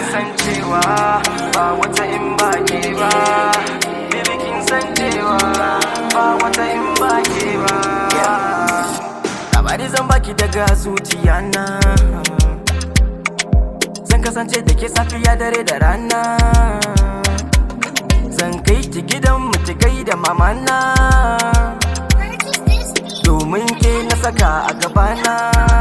san cewa ba wata in ba ke ba baby kin san cewa ba wata in ba ke ba labari zan baki daga zuciya na zan kasance da ke safiya dare da rana zan kai ki gidan mu ki gaida mamana domin ke na saka a gabana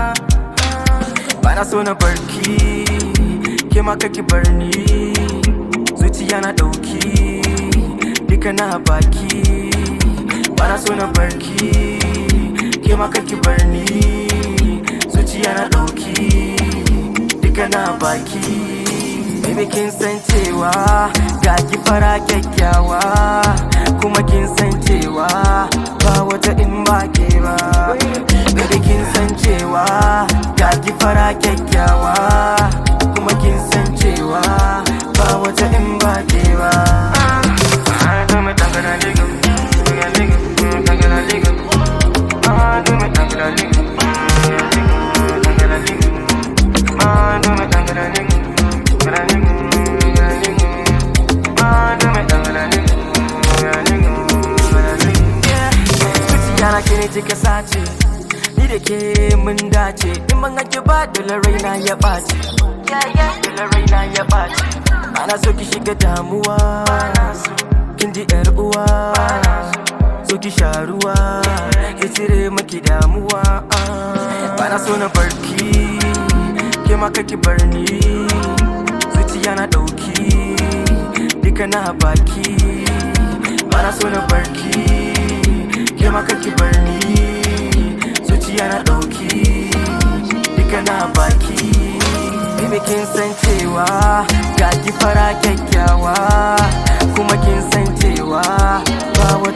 bana so na barki ke ma kaki bar ni zuciya na dauki duka na baki bana so na barki ke ma kaki bar ni zuciya na dauki duka na baki Baby kin san cewa ga ki fara kyakkyawa kuma kin san cewa ba wata in ba ke ba Baby kin san cewa ga ki fara kyakkyawa kuma kin san cewa ba wata in ba ke ba Ah, do me tangana liga, liga, liga, mm, tangana liga. Ah, do me tangana liga, mm, tangana liga. Ah, do me tangana liga, tangana liga, tangana liga. Ah, do me tangana liga, tangana liga, tangana liga. Yeah, zuciya na ke ne kika sace ni da ke mun dace in ban hake ba dole raina ya ɓaci dole raina ya ɓaci ana so ki shiga damuwa kin ji yar uwa so ki sha ruwa ya cire maki damuwa bana so na barki ke ma kaki bar ni zuciya na ɗauki duka na baki bana so na barki ke ma kaki bar ni zuciya na ɗauki duka na baki Baby kin san cewa ga ki fara kyakkyawa kuma kin san cewa ba